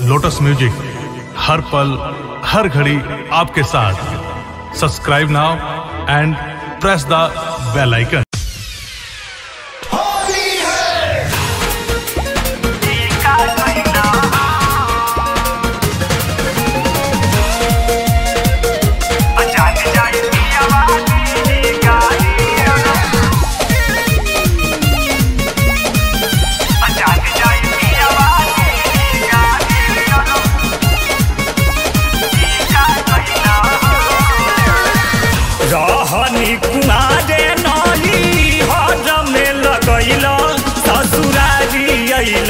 lotus music हर पल हर घड़ी आपके साथ subscribe now and press the bell icon रहनी कुमारे नही हर में लगैल ससुरारी अइल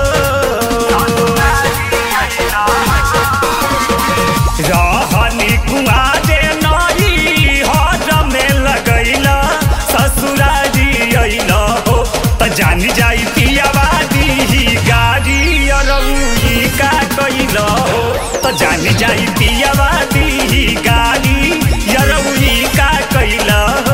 रहनी कुमारे नही हर में लगैल ससुरारी अइल हो त जान जाई पियावादी गाड़ी अरौही का कैल हो त जान जाई पियावादी गाड़ी अरौही का कैल हो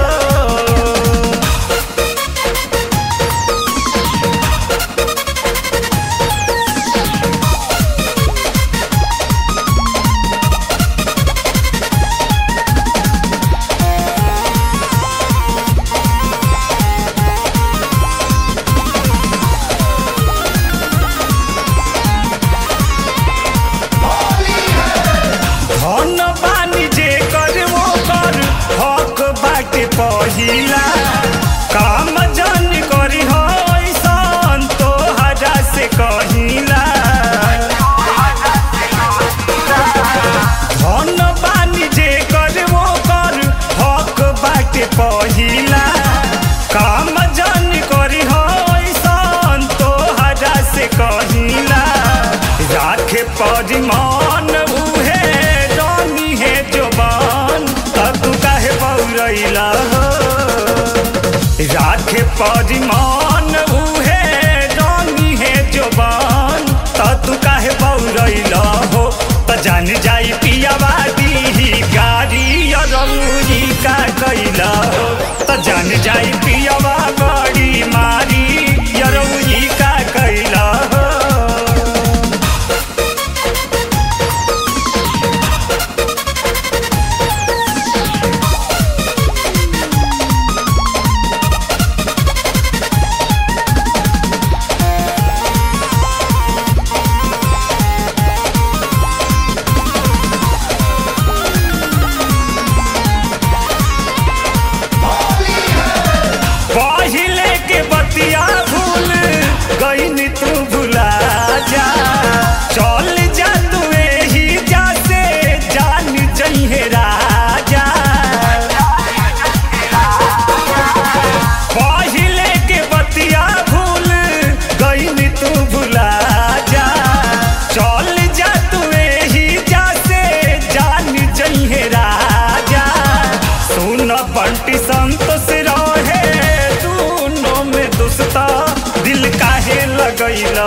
धन बानी जे कर वो कर हक बाटे पहिला काम जन करी हो ऐसन तोहरा से कहिला धन बानी जे कर वो कर हक बाटे पहिला काम जन करी हो ऐसन तोहरा से कहिला राखे परिमान उहे रानी है जोबान तब काहे पौरैला हो राखे परिमान उहे रानी है जोबान तब काहे पौरैला हो त जान जाई पियावादी गाड़ी अरौरी का कैला हो त जान जाई पियावा बड़ी मारी अरौरी का कैला हो पहिले के बतिया भूल गईनी तू भुला जा चल जा तू एही जा से जान जइहे राजा पहिले के बतिया भूल गईनी तू भुला जा चल जा तू एही जा से जान जइहे राजा सुन बंटी संतोष रहे दोनों में दोस्ता दिल काहे लगैल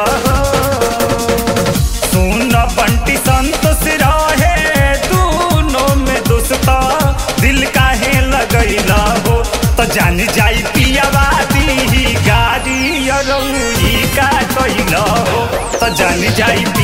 सुन बंटी संतोष रहे दोनों में दोस्ता दिल काहे लगैल हो त जान जाई पियावादी गाड़ी अरौही का कैल हो त जान जाई